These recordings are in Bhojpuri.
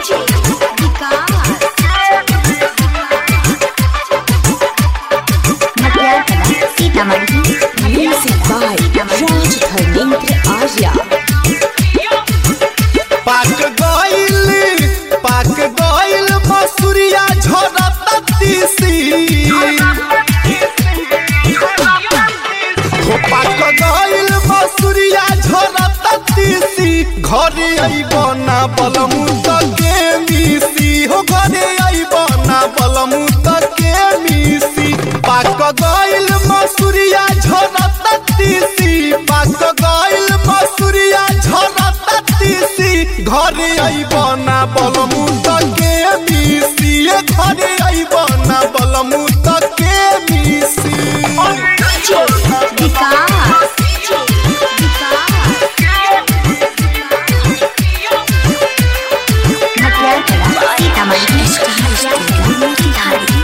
Sitamarhi Music by Raj Dharmendra Arya. पाक गइल पाक गइल मसूरिया झरता तीसी हो पाक गइल मसूरिया झरता तीसी घरे आइब ना बलमु त के मिसी हो घरे आइब ना बलमु त के मिसी पाक गइल मसूरिया झरता तीसी पाक गइल मसूरिया झरता तीसी घरे आइब ना बलमु त के मिसी ए घरे आइब ना बलमु त के मिसी विकास मटियारकला सीतामढ़ी मोतिहारी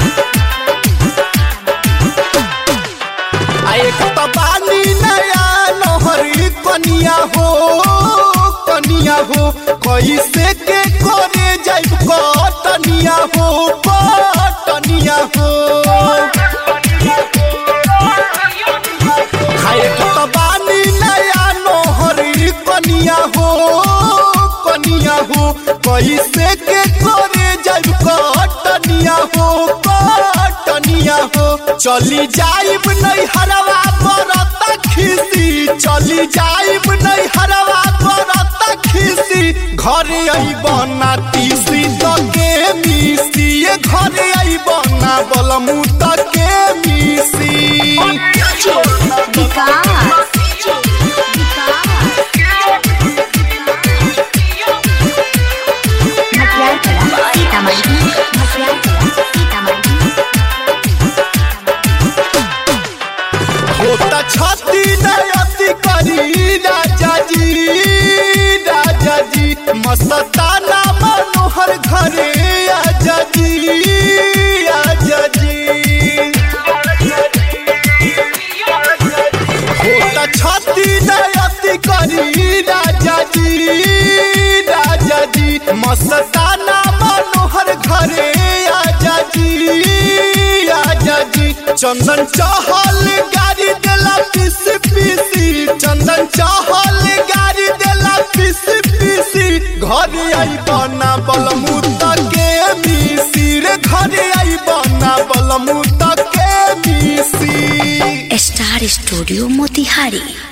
आ एक त बानी नया नहरी कनिया हो कनिया हो कैसे के करे जाइब कटनिया हो कटनिया हो आ एक त बानी नया नहरी कनिया हो कनिया हो कैसे के करे जाइब कटनिया हो कटनिया हो चली जाइब नहीं हरवा बरता खिसी चली जाइब नहीं हरवा बरता खिसी घरे आइब ना तीसी त के मिसी ए घरे आइब ना बलमु त के मिसी विकास मटियारकला सीतामढ़ी मटियारकला सीतामढ़ी होता छाती नयति करी राजा जी राजा जी मस्ताना मनोहर घरे आजा जी आजा जी होता छाती नयति करी राजा जी राजा जी मस्ताना मनोहर घरे आजा जी आजा जी चंदन चहल गाड़ी देला पीस पीसी चंदन चहल गाड़ी देला पीस पीसी घर आई बना बलमु के मिसी रे घर आई बना बलमु के मिसी स्टार स्टूडियो मोतिहारी